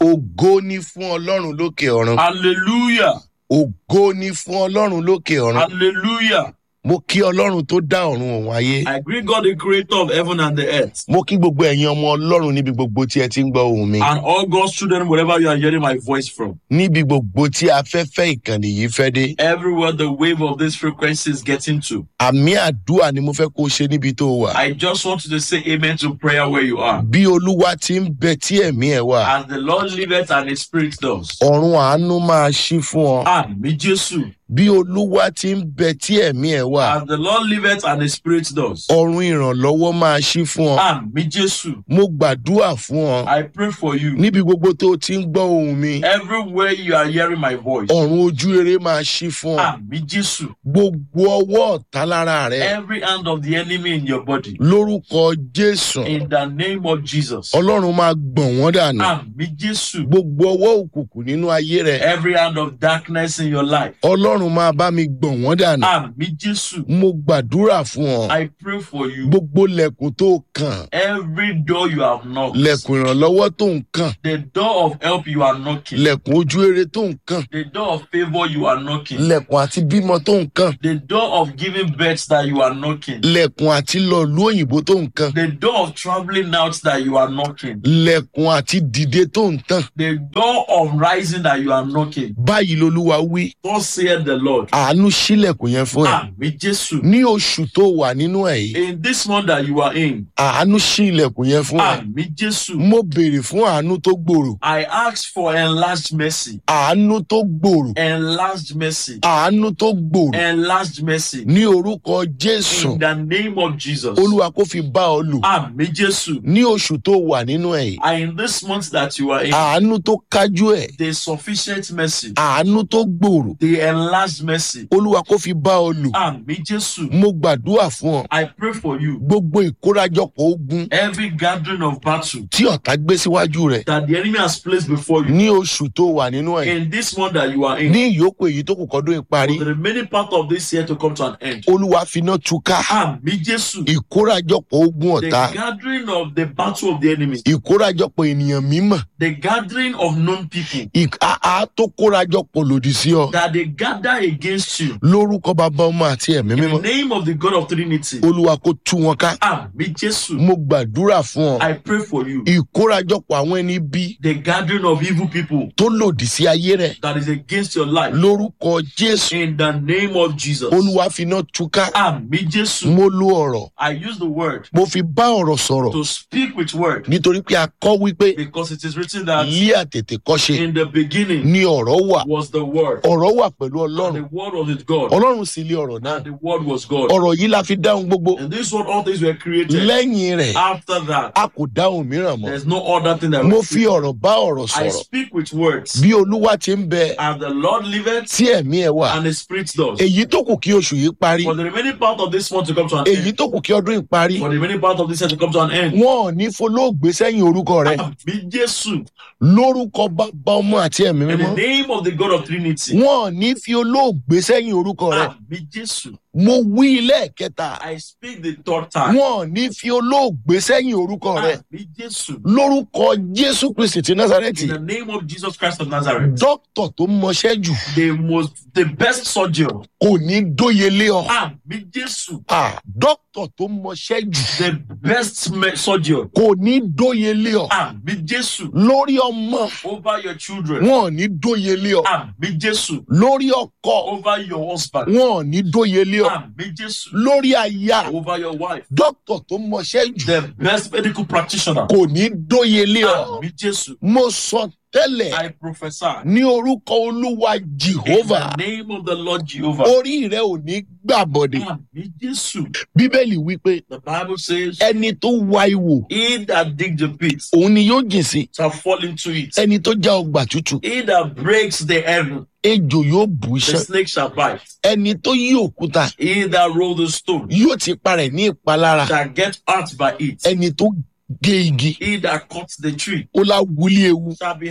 ògo ni fún ọlọ́run lókè ọ̀run Hallelujah. ògo ni fún ọlọ́run lókè ọ̀run Hallelujah. mo kí ọlọ́run tó dá ọ̀run òun ayé I greet God, the creator of heaven and the earth. mo kí gbogbo ẹ̀yin ọmọ ọlọ́run níbi gbogbo tí ẹ ti ń gbọ́ ohùn mi And all God's children, wherever you are hearing my voice from. níbi gbogbo tí afẹ́fẹ́ ìkànnì yìí fẹ́ dé Everywhere the wave of this frequency is getting to. àmì àdúrà ni mo fẹ́ kó o ṣe níbi tó o wà I just want you to say amen to prayer where you are. bí olúwa ti ń bẹ tí ẹ̀mí ẹ̀ wà As the Lord liveth and his spirit does. ọ̀run àánú máa ṣí fún ọ Àmì Jésù. bí olúwa ti ń bẹ tí ẹ̀mí ẹ̀ wà As the Lord liveth and his spirit does. ọ̀run ìrànlọ́wọ́ máa ṣí fún ọ Àmì Jésù. mo gbàdúrà fún ọ I pray for you. níbi gbogbo tó o ti ń gbọ́ ohùn mi Everywhere you are hearing my voice. ọ̀run ojú rere máa ṣí fún ọ Àmì Jésù. gbogbo ọwọ́ ọ̀tá lára rẹ Every hand of the enemy in your body. lórúkọ jésù In the name of Jesus. ọlọ́run máa gbọ̀n wọ́n dànù Àmì Jésù. gbogbo ọwọ́ òkùnkùn nínú ayé rẹ Every hand of darkness in your life. ọlọ́run máa bá mi gbọ̀n wọ́n dànù Àmì Jésù. mo gbàdúrà fún ọ I pray for you. gbogbo lẹ̀kùn tó kàn Every door you have knocked. lẹ̀kùn ìrànlọ́wọ́ tó ń kàn The door of help you are knocking. lẹ̀kùn ojú rere tó ń kàn The door of favor you are knocking. lẹ̀kùn àti bímọ tó ń kàn The door of giving birth that you are knocking. lẹ̀kùn àti lọ́ọ̀lú òyìnbó tó ń kàn The door of traveling out that you are knocking. lẹ̀kùn àti dìde tó ń tàn The door of rising that you are knocking. báyìí lolúwa wí Thus saith the Lord. àánú sílẹ̀kùn yẹn fún ẹ Àmì Jésù. ní oṣù tó wà nínú ẹ̀ yìí In this month that you are in. àánú sí ilẹ̀kùn yẹn fún ẹ Àmì Jésù. mo béèrè fún àánú tó gbòòrò I ask for enlarged mercy. àánú tó gbòòrò Enlarged mercy. àánú tó gbòòrò Enlarged mercy. ní orúkọ jésù In the name of Jesus. olúwa kó fi bá ọ lò Àmì Jésù. ní oṣù tó wà nínú ẹ̀ yìí And in this month that you are in. àánú tó kájú ẹ̀ The sufficient mercy. àánú tó gbòòrò The enlarged mercy. olúwa kó fi bá ọ lò Àmì Jésù. mo gbàdúrà fún ọ I pray for you. gbogbo ìkórajọpọ̀ ogun Every gathering of battle tí ọ̀tá gbé síwájú rẹ̀ that the enemy has placed before you. ní oṣù tó wà nínú ẹ̀ In this month that you are in. ní ìyókù èyí tó kù kọ́dún ìparí For the remaining part of this year to come to an end. olúwa finá túká Àmì Jésù. ìkórajọpọ̀ ogun The ọ̀tá gathering of the battle of the enemy. ìkórajọpọ̀ ènìyàn mímọ̀ The gathering of known people. àá tó kórajọpọ̀ lòdì sí ọ That they gather against you. lórúkọ bàbá ọmọ àti ẹ̀mí In the mímọ́ name of the God of Trinity. olúwa kó tú wọn ká Àmì Jésù. mo gbàdúrà fún ọ I pray for you. ìkórajọpọ̀ àwọn ẹni bí The gathering of evil people tó lòdì sí ayé rẹ that is against your life. lórúkọ jésù In the name of Jesus. olúwa finá túká Àmì Jésù. mo lo ọ̀rọ̀ I use the word mo fi bá ọ̀rọ̀ sọ̀rọ̀ to speak with word nítorí pé a kọ́ wípé because it is written that ilé àtètè kọ́ṣe in the beginning ni ọ̀rọ̀ wà was the word. ọ̀rọ̀ wà pẹ̀lú And ọlọ́run the word was with God. ọlọ́run sì lé ọ̀rọ̀ náà And the word was God. ọ̀rọ̀ yìí la fi dáhùn gbogbo And this one, all things were created. lẹ́yìn rẹ̀ After that, a kò dáhùn mìíràn mọ́ there's no other thing that mo was fi ọ̀rọ̀ bá ọ̀rọ̀ I sọ̀rọ̀ speak with words. bí olúwa ti ń bẹ And the Lord liveth tí ẹ̀mí ẹ̀ wà and the Spirit does. èyí tó kù kí oṣù yìí parí For the remaining part of this month to come to an èyí end. tó kù kí ọdún yìí parí For the remaining part of this year to come to an end. wọn ò ní folóògbé sẹ́yìn orúkọ rẹ Àmì Jésù. lórúkọ bàbá ọmọ àti ẹ̀mí In the mímọ́ name of the God of Trinity. wọn ò ní fi olóògbé sẹ́yìn orúkọ rẹ Àmì Jésù. mo wí lẹ́ẹ̀kẹta I speak the third time. wọn ò ní fi olóògbé sẹ́yìn orúkọ rẹ Àmì Jésù. lórúkọ jésù kristi ti násàrẹ́tì In the name of Jesus Christ of Nazareth. dókítà tó mọṣẹ́ jù The most, the best surgeon. kò ní dóyelé ọ Àmì Jésù. Ah, dókítà tó mọṣẹ́ jù The best me- surgeon. kò ní dóyelé ọ Àmì Jésù. lórí ọmọ Over your children. wọn ò ní dóyelé ọ Àmì Jésù. lórí ọkọ Over your husband. wọn ò ní dóyelé ọ Àmì Jésù. lórí aya Over your wife. dókítà tó mọṣẹ́ jù The best medical practitioner. kò ní dóyelé ọ Àmì Jésù. mo sọ tẹ́lẹ̀ I prophesy. ní orúkọ olúwa In jehovah the name of the Lord Jehovah. orí rẹ ò ní gbàbọdè Àmì Jésù. bíbélì wípé The Bible says, ẹni tó wa ìwò He that dig the pit òun ni yóò jìn sí shall fall into it. ẹni tó já ọgbà tútù He that breaks the heaven, ejò yóò bù the iṣan snake shall bite. ẹni tó yí òkúta He that roll the stone yóò ti parẹ ní ìpalára shall get hurt by it. ẹni tó gé igi He that cuts the tree ó lá wulí ewu shall be harmed.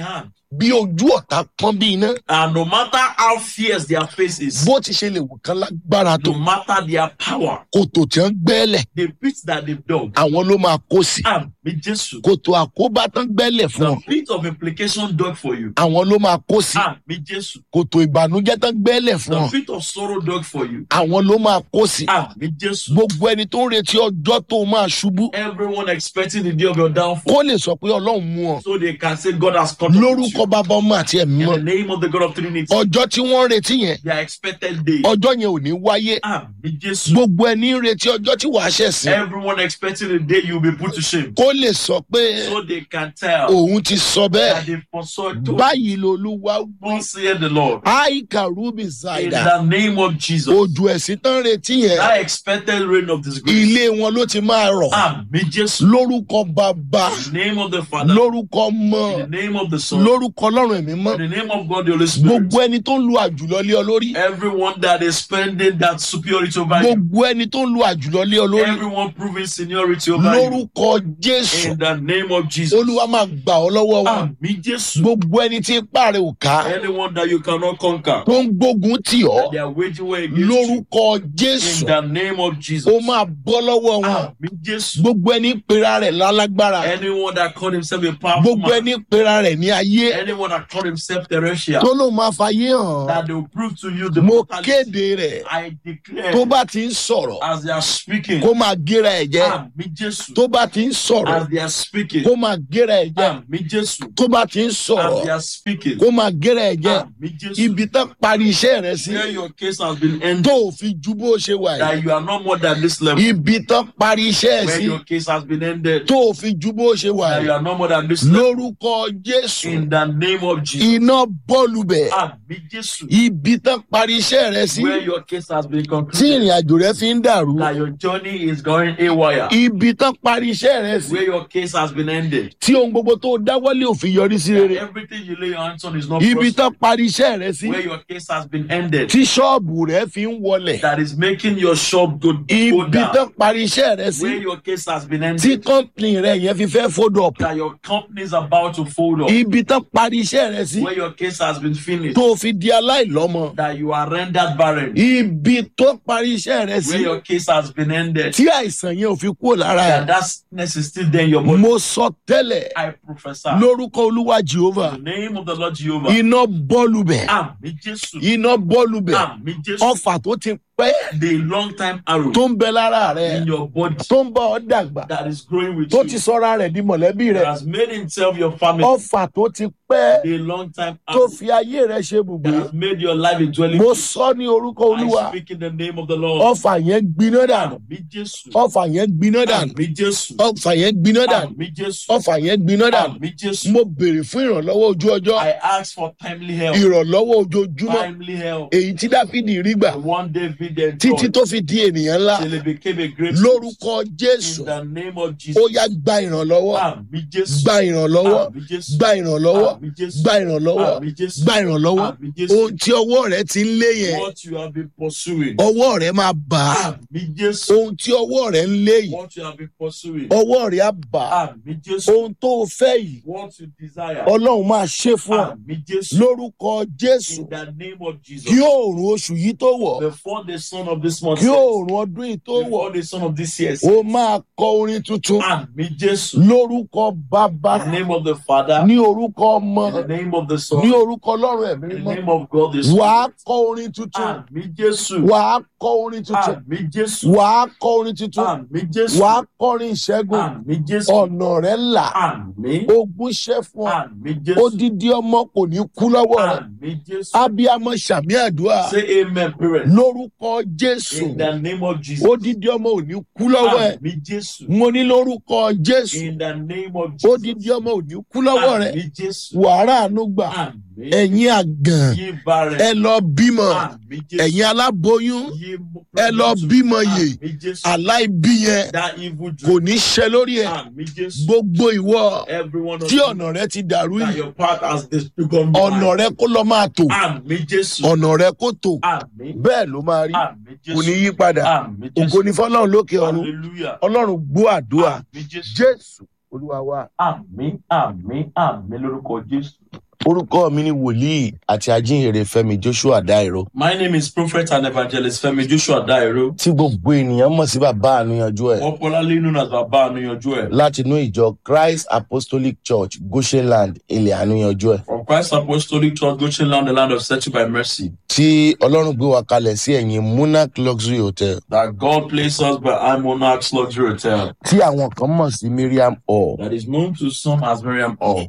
bí ojú ọ̀tá pọ́n bí iná And no matter how fierce their face is, bó ti ṣe lè wò kán lágbára tó no matter their power, kòtò tí wọ́n gbẹ́lẹ̀ the pit that they've dug, àwọn ló máa kó sí Àmì Jésù. kòtò àkóbá tán gbẹ́lẹ̀ fún ọ The pit of implication dug for you, àwọn ló máa kó sí Àmì Jésù. kòtò ìbànújẹ́ tán gbẹ́lẹ̀ fún The ọ pit of sorrow dug for you, àwọn ló máa kó sí Àmì Jésù. gbogbo ẹni tó ń retí ọjọ́ tó máa ṣubú Everyone expecting the day of your downfall, kó lè sọ pé ọlọ́run mú ọ so they can say God has cut off with lórúkọ you. bàbá ọmọ àti ẹ̀mí In mọ́ the name of the God of Trinity, ọjọ́ tí wọ́n ń retí yẹn their expected day, ọjọ́ yẹn ò ní wáyé Àmì Jésù. gbogbo ẹni ń retí ọjọ́ tí wàá ṣẹ̀sìn Everyone expecting the day you will be put to shame, kó lè sọ pé so they can tell òun ti sọ bẹ́ẹ̀ that they foresaw to báyìí lolúwa wí Thus saith the Lord. àìkà rúbì In ṣàìdá the name of Jesus, òjò ẹ̀sìn tán retí yẹn that expected rain of disgrace, ilé wọn ló ti máa rọ̀ Àmì Jésù. lórúkọ bàbá In the name of the Father, lórúkọ mọ in the name of the Son, lórúkọ ọlọ́run ẹ̀mí mọ́ in the name of God the Holy Spirit. gbogbo ẹni tó ń lu àjùlọ lé ọ lórí Everyone that is spending that superiority over you, gbogbo ẹni tó ń lu àjùlọ lé ọ lórí everyone proving seniority over you, lórúkọ jésù in the name of Jesus. olúwa máa gbà ọ lọ́wọ́ wọn Àmì Jésù. gbogbo ẹni tí ipá rẹ̀ ò ká Anyone that you cannot conquer, tó ń gbógun tì ọ́ they are waging war against you. lórúkọ jésù In the name of Jesus. ó máa bọ́ lọ́wọ́ wọn Àmì Jésù. gbogbo ẹni pera rẹ̀ lálágbára Anyone that called himself a powerful gbogbo man, ẹni pera rẹ̀ ní ayé anyone that called himself terrestrial, tó ló máa fayé hàn that they will prove to you the mo brutality. kéde rẹ̀ I declare tó bá ti ń sọ̀rọ̀ as they are speaking, kó máa gera ẹ̀ jẹ́ Àmì Jésù. tó bá ti ń sọ̀rọ̀ As they are speaking, kó máa gera ẹ̀ jẹ́ Àmì Jésù. tó bá ti ń As sọ̀rọ̀ they are speaking, kó máa gera ẹ̀ jẹ́ Àmì Jésù. ibi tán parí iṣẹ́ rẹ̀ sí Where your case has been ended, tó ò fi ju bó ṣe wà yìí that you are not more than this level. ibi tán parí iṣẹ́ ẹ̀ Where sí your case has been ended, tó ò fi ju bó ṣe wà that you yìí are not more than this level. lórúkọ jésù In the name of Jesus. iná bọ́ọ̀lù bẹ̀ Àmì Jésù. ibi tán parí iṣẹ́ rẹ̀ sí Where your case has been tí concluded, ìrìn àjò rẹ̀ fi ń dàrú that your journey is going haywire. ibi tán parí iṣẹ́ rẹ̀ sí Where your case has been ended. tí ohun gbogbo tó dáwọ́lé ò fi yọrí sí That rere everything you lay your hands on is not ibi prosperous. tán parí iṣẹ́ rẹ̀ sí Where your case has been ended. tí ṣọ́ọ̀bù rẹ̀ fi ń wọlẹ̀ That is making your shop go, go ibi down. tán parí iṣẹ́ rẹ̀ sí Where your case has been tí ended. kọ́ńpìnì rẹ̀ yẹn fi fẹ́ fódò ọ̀pọ̀ That your company is about to fold up. ibi tán parí iṣẹ́ rẹ̀ sí Where your case has been finished. tó fi di aláìlọ́mọ That you are rendered barren. ibi tó parí iṣẹ́ rẹ̀ sí Where your case has been ended. tí àìsàn yẹn ò fi kúrò lára That ẹ̀ that sickness is still there in your body. mo sọ tẹ́lẹ̀ I prophesy. lórúkọ olúwa jehova In the name of the Lord Jehovah. iná bọ́ọ̀lù bẹ̀ Àmì Jésù. iná bọ́ọ̀lù bẹ̀ Àmì Jésù. ọfà tó ti pẹ́ The long time arrow tó ń bẹ lára rẹ̀ in your body tó ń bá ọ dàgbà that is growing with tó you. ti sọ́ra rẹ̀ di mọ̀lẹ́bí That rẹ̀ has made himself your family. ọfà tó ti pẹ́ The long time tó arrow fi ayé rẹ̀ ṣe bùgbé that has made your life a dwelling. mo place. sọ ní orúkọ olúwa I speak in the name of the Lord. ọfà yẹn gbiná dànù Àmì Jésù. ọfà yẹn gbiná dànù Àmì Jésù. ọfà yẹn gbiná dànù Àmì Jésù. ọfà yẹn gbiná dànù Àmì Jésù. mo béèrè fún ìrànlọ́wọ́ ojú ọjọ́ I ask for timely help. ìrànlọ́wọ́ ojoojúmọ́ Timely help. èyí tí dáfídì rí gbà The one David then títí taught tó fi di ènìyàn ńlá till he became a great lórúkọ priest. jésù In the name of ó Jesus. yá gba ìrànlọ́wọ́ Àmì Jésù. gba ìrànlọ́wọ́ Àmì Jésù. gba ìrànlọ́wọ́ Àmì Jésù. gba ìrànlọ́wọ́ Àmì Jésù. gba ìrànlọ́wọ́ Àmì Jésù. ohun tí ọwọ́ rẹ ti ń lé yẹn What you have been pursuing. ọwọ́ rẹ máa bà á Àmì Jésù. ohun tí ọwọ́ rẹ ń lé yìí What you have been pursuing. ọwọ́ rẹ á bà á Àmì Jésù. ohun tó o fẹ́ yìí What you desire. ọlọ́run máa ṣe fún ọ Àmì Jésù. lórúkọ jésù In the name of Jesus. kí oòrùn oṣù yìí tó wọ̀ Before the son of this month. kí sets, oòrùn ọdún yìí tó wọ̀ Before the son of this year. sets, ó máa kọ orin tuntun Àmì Jésù. lórúkọ bàbá In the name of the Father. ní orúkọ ọmọ In the name of the Son. ní orúkọ ọlọ́run ẹ̀mí In the mímọ́ name of God the wàá Spirit. kọ orin tuntun Àmì Jésù. wàá kọ orin tuntun Àmì Jésù. wàá kọ orin tuntun Àmì Jésù. wàá kọrin ìṣẹ́gun Àmì Jésù. ọ̀nà rẹ̀ là Àmì. ogun ṣẹ́ fún ọ Àmì Jésù. odidi ọmọ kò ní kú lọ́wọ́ rẹ̀ Àmì Jésù. abiyamọ sàmì àdúrà Say amen, parents. lórúkọ jésù In the name of Jesus. odidi ọmọ ò ní kú lọ́wọ́ ẹ̀ Àmì Jésù. mo ní lórúkọ jésù In the name of Jesus. odidi ọmọ ò ní kú lọ́wọ́ rẹ̀ Àmì Jésù. wàrà àánú gbà Àmì. ẹ̀yin àgàn Yí barren. ẹ lọ bímọ Àmì Jésù. ẹ̀yin aláboyún Yí mo- ẹ lọ bímọ yè Àmì Jésù. aláìbí yẹn That evil kò dream. ní ṣẹ lórí ẹ Àmì Jésù. gbogbo ìwọ Everyone of tí you ọ̀nà rẹ ti dàrú that yìí your path has become ọ̀nà rẹ kó lọ máa tò Àmì Jésù. ọ̀nà rẹ kó tò Àmì. bẹ́ẹ̀ ló máa rí Àmì kò ní Jésù. yí padà Àmì ògo Jésù. ní fọlọ́run lókè ọ̀run Hallelujah. ọlọ́run gbọ́ àdúrà Àmì Jésù. jésù olúwa wa. Àmì àmì àmì lórúkọ Jésù. orúkọ mi ni wòlíì àti ajínrere fẹmi joshua dairo My name is Prophet and Evangelist Femi Joshua Dairo, tí gbogbo ènìyàn mọ̀ sí bàbá àníyànjú ẹ̀ popularly known as Baba Anuyanju ẹ̀. láti inú ìjọ christ apostolic church goshenland ilẹ̀ àníyànjú ẹ̀ From Christ Apostolic Church, Goshen Land, the land of settled by mercy, tí ọlọ́run gbé wa kalẹ̀ sí ẹ̀yìn monarch luxury hotel that God placed us behind Monarch's Luxury Hotel, tí àwọn kan mọ̀ sí miriam hall that is known to some as Miriam Hall,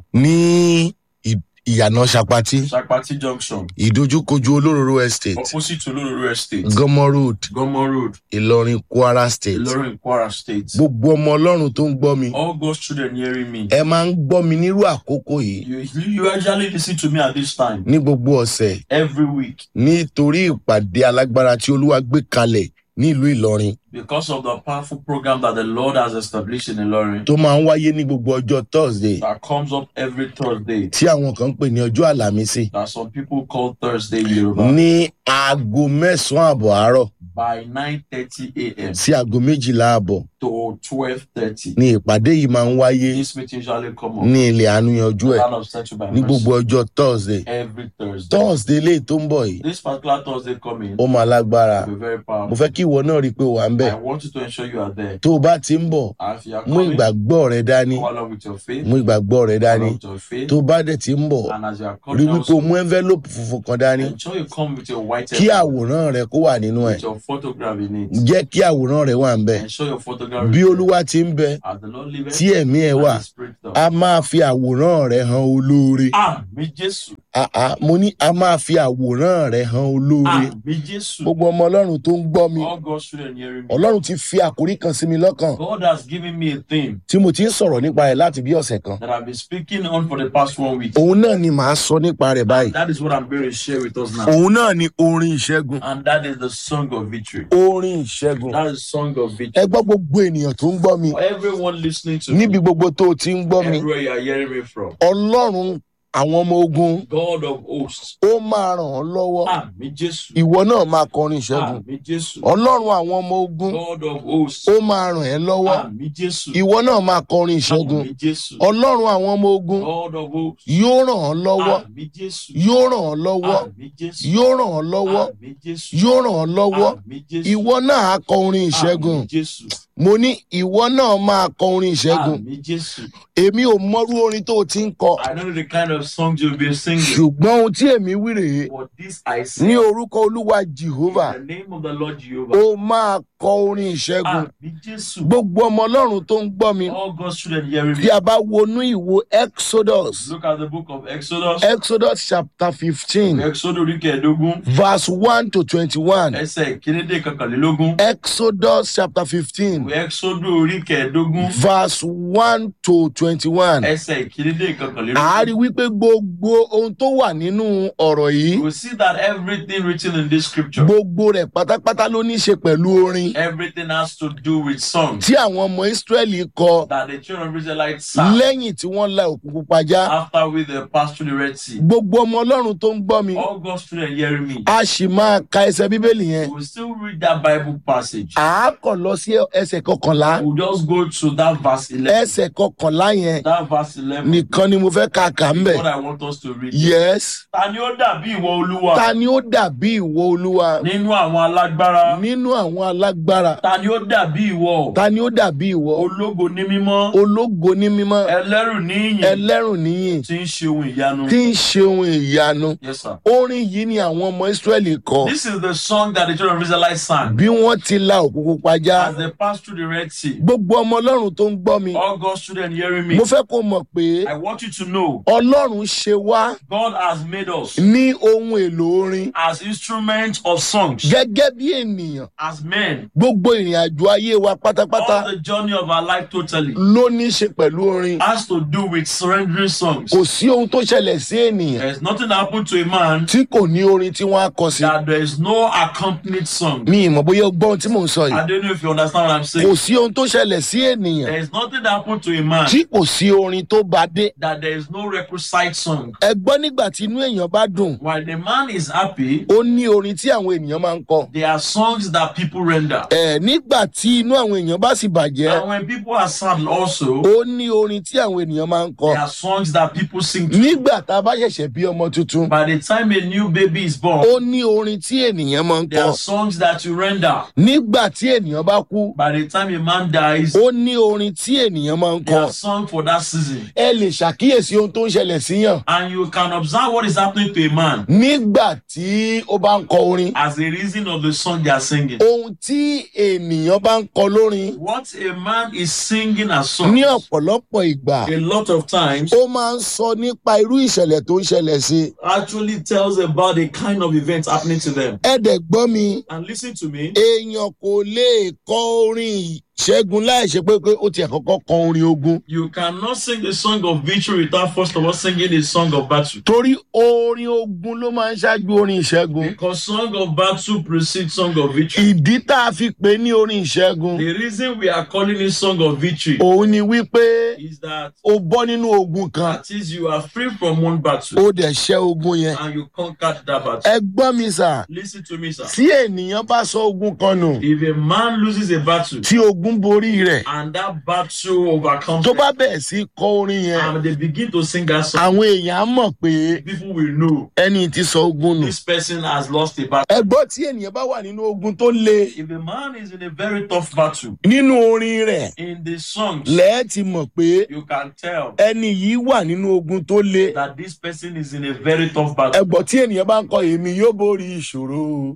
ní ì- ìyànà sapati Shakpati Junction, ìdojúkojú olóróró estate opposite to Lulu Estate, gọmọ road Gomo Road, ìlọrin kwara state Ilorin, Kwara State. gbogbo ọmọ ọlọ́run tó ń gbọ́ mi All God's children hearing me. ẹ máa ń gbọ́ mi nírú àkókò yìí You, you actually listen to me at this time, ní gbogbo ọ̀sẹ̀ every week, nítorí ìpàdé alágbára tí olúwa gbé kalẹ̀ nílùú ìlọrin because of the powerful program that the Lord has established in Ilorin tó máa ń wáyé ní gbogbo ọjọ́ thursday that comes up every Thursday. tí àwọn kan ń pè ní ọjọ́ àlàmísì that some people call Thursday in Yoruba ní aago mẹ́sàn-án àbọ̀ àárọ̀ by 9:30 a.m. sí aago méjìlá àbọ̀ to 12:30. ní ìpàdé yìí máa ń wáyé This meeting usually come up ní ilẹ̀ àánúyanjú ẹ̀ land of settled by ní mercy gbogbo ọjọ́ thursday every Thursday. thursday lè tó ń bọ̀ yìí This particular Thursday coming ó máa lágbára will be very mo powerful. fẹ́ kí ìwọ náà rí i pé wà ń bẹ̀ I want you to ensure you are there. tó o bá ti ń bọ̀ And if you are mú coming, ìgbàgbọ́ rẹ dání go along with your faith. mú ìgbàgbọ́ rẹ Go dání along with your faith. tó o bá dẹ̀ ti ń bọ̀ And as you are rí coming, wípé o also, mú envelope funfun kan dání ensure you come with your white kí envelope, àwòrán rẹ kó wà nínú ẹ̀ with your photograph in it. jẹ́ kí àwòrán rẹ wà ń bẹ̀ Ensure your photograph bí is there. olúwa ti ń bẹ As the Lord liveth, tí ẹ̀mí ẹ̀ wà and the Spirit does. a máa fi àwòrán rẹ hàn olóore Àmì Jésù. àá mo ní a máa fi àwòrán rẹ hàn olóore Àmì Jésù. gbogbo ọmọ ọlọ́run tó ń gbọ́ mi All God's children hearing me. ọlọ́run ti fi àkórí kan sí mi lọ́kàn God has given me a theme tí mo ti ń sọ̀rọ̀ nípa rẹ̀ láti bí ọ̀sẹ̀ kan that I've been speaking on for the past one week. òun náà ni màá sọ nípa rẹ̀ báyìí That is what I'm going to share with us now. òun náà ni orin ìṣẹ́gun And that is the song of victory. orin ìṣẹ́gun That is song of ẹ victory. gbọ́ gbogbo ènìyàn tó ń gbọ́ mi For everyone listening to níbi me, gbogbo tó o ti ń gbọ́ mi everywhere you are hearing me from, ọlọ́run àwọn ọmọ ogun God of hosts. ó máa ràn ọ́ lọ́wọ́ Àmì Jésù. ìwọ náà máa kọrin ìṣẹ́gun Àmì Jésù. ọlọ́run àwọn ọmọ ogun God of hosts. ó máa ràn ẹ́ lọ́wọ́ Àmì Jésù. ìwọ náà máa kọrin ìṣẹ́gun Àmì Jésù. ọlọ́run àwọn ọmọ ogun God of hosts. yóò ràn ọ́ lọ́wọ́ Àmì Jésù. yóò ràn ọ́ lọ́wọ́ Àmì Jésù. yóò ràn ọ́ lọ́wọ́ Àmì Jésù. yóò ràn ọ́ lọ́wọ́ Àmì Jésù. ìwọ náà á kọ orin ìṣẹ́gun Àmì Jésù. mo ní ìwọ náà máa kọ orin ìṣẹ́gun Àmì Jésù. èmi ò mọrú orin tó o ti ń kọ I don't know the kind of songs you'll be singing. ṣùgbọ́n ohun tí èmi wí rèé But this I say ní orúkọ olúwa jehovah in the name of the Lord Jehovah. ó máa kọ orin ìṣẹ́gun Àmì Jésù. gbogbo ọmọ ọlọ́run tó ń gbọ́ mi All God's children hearing bí me. a bá wọnú ìwo exodus Look at the book of Exodus. exodus chapter fifteen Exodus orí kẹẹ̀ẹ́dógún. verse one to twenty-one Ẹsẹ̀ ìkínídé kankanlélógún. exodus chapter fifteen Exodus orí kẹẹ̀ẹ́dógún. verse one to twenty-one Ẹsẹ̀ ìkínídé kankanlélógún. a rí wípé gbogbo ohun tó wà nínú ọ̀rọ̀ You yìí will see that everything written in this scripture, gbogbo rẹ̀ pátápátá ló ní í ṣe pẹ̀lú orin everything has to do with songs tí àwọn ọmọ israẹli kọ that the children of Israelites sang lẹ́yìn tí wọ́n la òkú pupa já after we the passed through the Red Sea. gbogbo ọmọ ọlọ́run tó ń gbọ́ mi All God's children hearing me. a sì máa ka ẹsẹ̀ bíbélì yẹn We will still read that Bible passage. à á kàn lọ sí ẹsẹ̀ kọkànlá We'll just go to that verse 11. ẹsẹ̀ kọkànlá yẹn That verse 11 nìkan ni mo fẹ́ ka kà ń is bẹ̀ what I want us to read. yes Ta ni ó dàbí ìwọ Olúwa ta ni ó dàbí ìwọ olúwa nínú àwọn alágbára? nínú àwọn alágbára Ta ni ó dàbí ìwọ? ta ni ó dàbí ìwọ Ológo ní mímọ́, ológo ní mímọ́ ẹlẹ́rù ní ìyìn, ẹlẹ́rùn níyìn tí ń ṣe ohun ìyanu. tí ń ṣe ohun ìyanu Yes, sir. orin yìí ni àwọn ọmọ israẹli kọ This is the song that the children of Israelites sang bí wọ́n ti la òkú pupa já as they passed through the Red Sea. gbogbo ọmọ ọlọ́run tó ń gbọ́ mi All God's children hearing me. mo fẹ́ kó mọ̀ pé I want you to know ọlọ́run ṣe wá God has made us ní ohun èlò orin as instruments of songs, gẹ́gẹ́ bí ènìyàn as men. gbogbo ìrìn àjò ayé wa pátápátá All the journey of our life totally ló ní í ṣe pẹ̀lú orin has to do with surrendering songs. kò sí ohun tó ṣẹlẹ̀ sí ènìyàn There's nothing happened to a man tí kò ní orin tí wọ́n á kọ sí that there is no accompanied song. mi ìmọ̀ bóyá o gbọ́ ohun tí mò ń sọ I yìí don't know if you understand what I'm sake. kò sí ohun tó ṣẹlẹ̀ sí ènìyàn There is nothing that happened to a man tí kò sí orin tó bá dé that there is no requisite song. ẹ gbọ́ nígbà tí inú èèyàn bá dùn While the man is happy, ó ní orin tí àwọn ènìyàn máa ń kọ there are songs that people render. ẹ nígbà tí inú àwọn èèyàn bá sì bàjẹ́ And when people are sad also, ó ní orin tí àwọn ènìyàn máa ń kọ there are songs that people sing to. nígbà tá a bá ṣẹ̀ṣẹ̀ bí ọmọ tuntun By the time a new baby is born, ó ní orin tí ènìyàn máa ń there kọ are songs that you render. nígbà tí ènìyàn bá kú By the time a man dies, ó ní orin tí ènìyàn máa ń there kọ are songs for that season. ẹ lè ṣàkíyèsí ohun tó ń ṣẹlẹ̀ síyàn And you can observe what is happening to a man nígbà tí ó bá ń kọ orin as a reason of the song they are singing. ohun tí ènìyàn bá ń kọ lórin What a man is singing as songs, ní ọ̀pọ̀lọpọ̀ ìgbà a lot of times, ó máa ń sọ nípa irú ìṣẹ̀lẹ̀ tó ń ṣẹlẹ̀ sí i actually tells about the kind of events happening to them. ẹ dẹ̀ gbọ́ mi And listen to me, èèyàn kò lè kọ orin ìṣẹ́gun láì ṣe pé pé ó tiẹ̀ kọ́kọ́ kọ orin ogun you cannot sing a song of victory without first of all singing a song of battle. torí orin ogun ló máa ń ṣáájú orin ìṣẹ́gun Because song of battle precedes song of victory. ìdí tá a fi pè é ní orin ìṣẹ́gun The reason we are calling it song of victory òun ni wípé is that o bọ́ nínú ogun kan that is you are free from one battle ó dẹ̀ ṣẹ́ ogun yẹn and you conquered that battle. ẹ gbọ́ mi sà Listen to me, sir. tí ènìyàn bá sọ ogun kan nù If a man loses a battle tí ogun borí rẹ̀ and that battle overcomes tó them, bá bẹ̀rẹ̀ sí kọ orin yẹn and they begin to sing that song, àwọn èèyàn á mọ̀ pé people will know ẹni tí sọ ogun nù. this person has lost a battle. ẹ gbọ́ tí ènìyàn bá wà nínú ogun tó le If a man is in a very tough battle, nínú orin rẹ̀ in the songs, lẹ́ẹ̀ ti mọ̀ pé you can tell ẹni yìí wà nínú ogun tó le. that this person is in a very tough ẹ battle. gbọ́ tí ènìyàn bá ń kọ èmi yóò borí ìṣòro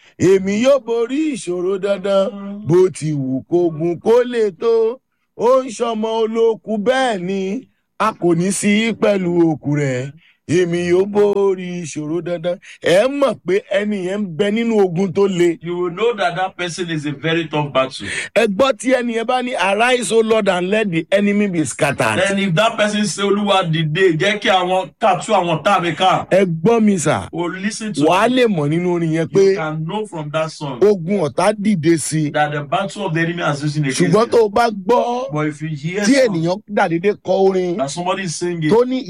èmi yóò borí ìṣòro dandan bó ti wù kógun kó lè tó ó ń ṣọmọ olókùn bẹ́ẹ̀ ni a kò ní sí pẹ̀lú òkú rẹ̀ èmi yóò borí ìṣòro dandan ẹ mọ̀ pé ẹni yẹn ń bẹ nínú ogun tó le. You will know that that person is a very tough battle. ẹ gbọ́ tí ẹni yẹn bá ní arise o lord and let the enemy be scattered. Then if that person say Olúwa dìde jẹ́ kí àwọn ká tú àwọn tá mi ká. ẹ gbọ́ mi sà O listen to wàá me. lè mọ̀ nínú orin yẹn You pé can know from that song ogun ọ̀tá dìde sí i that the battle of the enemy has risen against ṣùgbọ́n tó them. o bá gbọ́ But if you hear tí song ènìyàn dàdédé kọ orin that somebody is singing tó ní